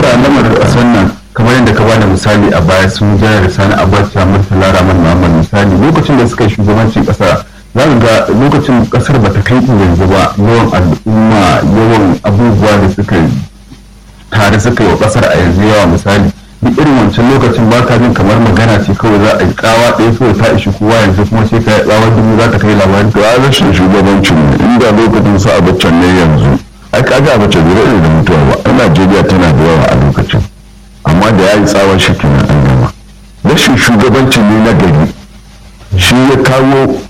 lamarin ƙasar nan kamar yadda ka bada misali a baya sun jana da sani abacha murtala rahman muhammad misali lokacin da suka yi shugabancin ƙasa za ka ga lokacin ƙasar ba ta kai yanzu ba yawan al'umma yawan abubuwa da suka tare suka yi wa ƙasar a yanzu yawa misali duk irin wancan lokacin ba ka jin kamar magana ce kawai za a yi tsawa ɗaya kawai ta ishi kowa yanzu kuma sai ka yi tsawa dubu za ta kai labarin to a rashin shugabancin mu inda lokacin sa abacan ne yanzu ai kaga abacan bai daɗe da mutuwa ba ai najeriya tana da yawa a lokacin amma da ya yi tsawon shi kenan an gama rashin shugabanci ne na gari shi ya kawo